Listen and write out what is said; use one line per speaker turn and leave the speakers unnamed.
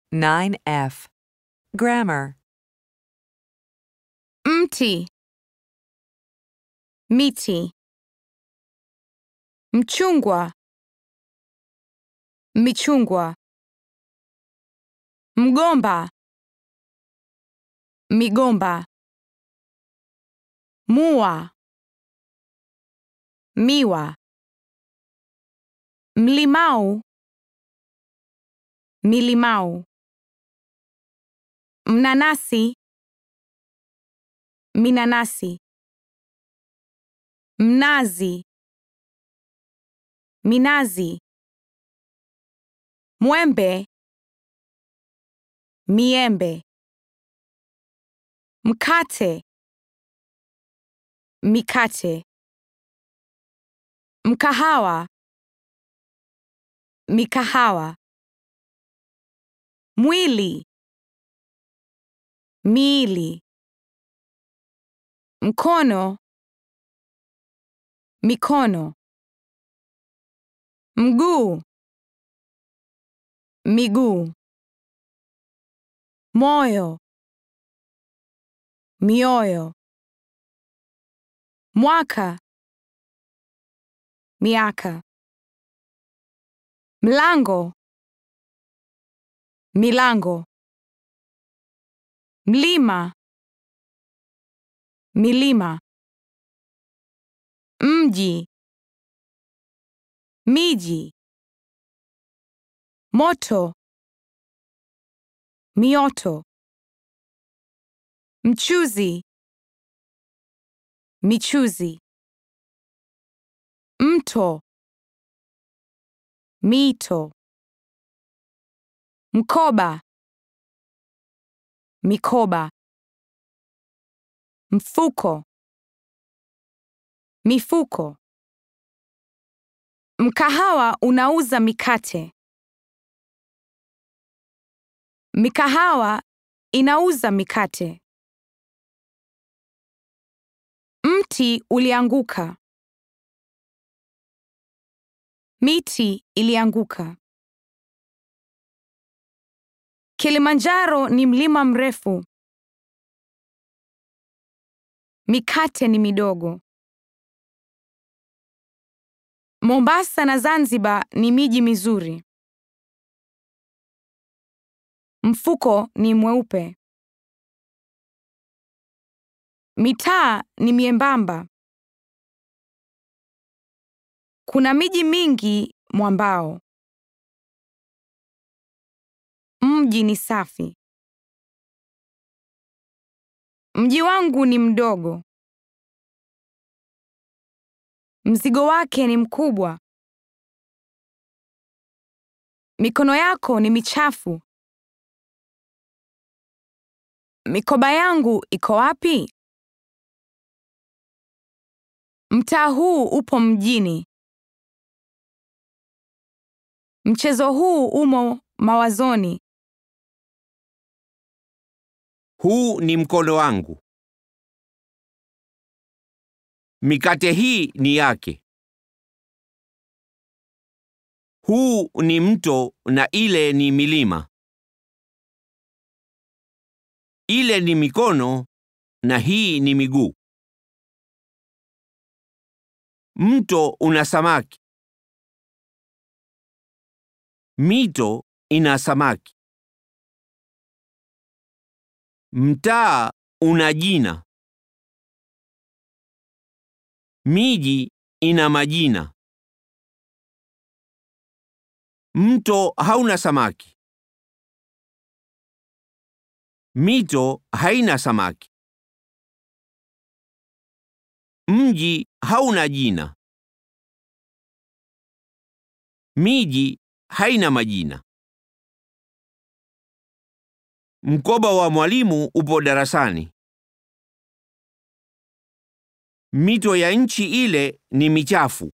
9F. Grammar.
mti, miti, mchungwa, michungwa, mgomba, migomba, mua, miwa, mlimau, milimau, mnanasi, minanasi, mnazi, minazi, mwembe, miembe, mkate, mikate, mkahawa, mikahawa, mwili, miili, mkono, mikono, mguu, miguu, moyo, mioyo, mwaka, miaka, mlango, milango, mlima, milima, mji, miji, moto, mioto, mchuzi, michuzi, mto, mito, mkoba, mikoba, mfuko, mifuko. Mkahawa unauza mikate. Mikahawa inauza mikate. Mti ulianguka. Miti ilianguka. Kilimanjaro ni mlima mrefu. Mikate ni midogo. Mombasa na Zanzibar ni miji mizuri. Mfuko ni mweupe. Mitaa ni miembamba. Kuna miji mingi mwambao. Mji ni safi. Mji wangu ni mdogo. Mzigo wake ni mkubwa. Mikono yako ni michafu. Mikoba yangu iko wapi? Mtaa huu upo mjini. Mchezo huu umo mawazoni.
Huu ni mkono wangu. Mikate hii ni yake. Huu ni mto na ile ni milima. Ile ni mikono na hii ni miguu. Mto una samaki. Mito ina samaki. Mtaa una jina. Miji ina majina. Mto hauna samaki. Mito haina samaki. Mji hauna jina. Miji haina majina. Mkoba wa mwalimu upo darasani. Mito ya nchi ile ni michafu.